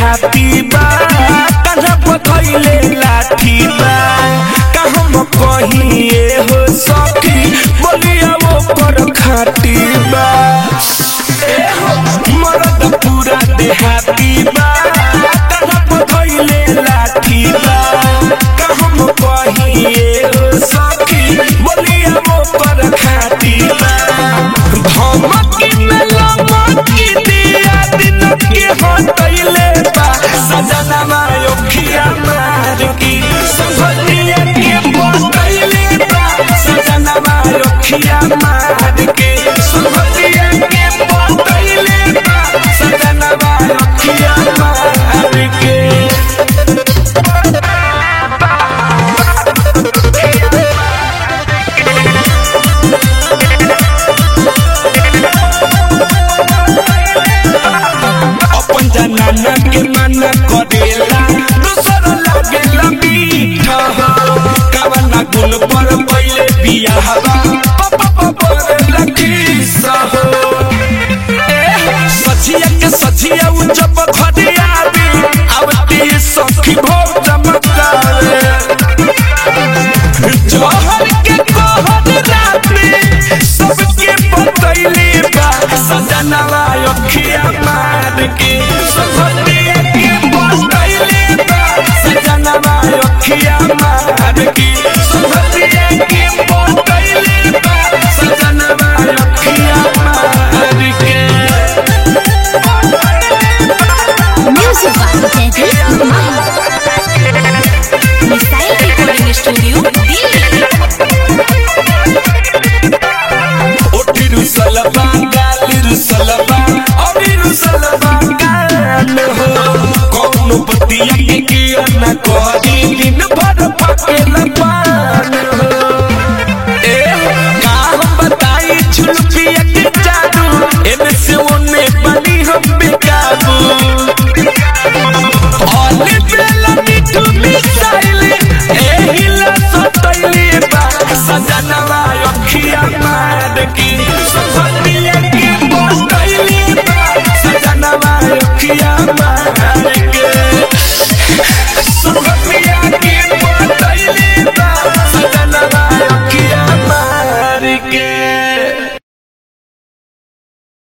देहाती बा कन्हा पकैले लाठी बा कहम कहिए हो सखी बोलिया वो कर खाटी बा ए हो, मरद पूरा देहाती बा कन्हा पकैले लाठी बा कहम कहिए हो सखी बोलिया वो कर खाटी बा धमकी में लमकी दिया दिन के हटैले बा सजनवा योखिया मार की संभलिया के पटैले बा सजनवा योखिया मार के संभलिया के पटैले बा सजनवा योखिया मार के अपन जनाना के मना करेला दूसर लागेला मीठा कवना गुण पर पहिले बियाहवा पापा परेला किस्सा हो सचिया के सचिया उ जब घरे आवे आवती सखी भोग चमकावे जहर के कहर रात में सबके बतैले बा सजनवा अखिया मार के सभतिया के बतैले बा सजनवा अखिया मार के सभतिया के बतैले बा सजनवा अखिया मार के Music by Teddy Mahi. Missile Recording Studio, Delhi. ओठिरु सलबा गालिरु सलबा अबिरु सलबा गान हो कौनो बतिया के किया न कहरी दिन भर पाके लपान हो ए का हम बताई झुलपिया के जादू एने से ओने बनी हम बेकाबू ओले बेला मिठू मिसाइल एहिला सतैले बा सजनवा अखिया मार की सफतिया के बतैले बा सजनवा अखिया मार के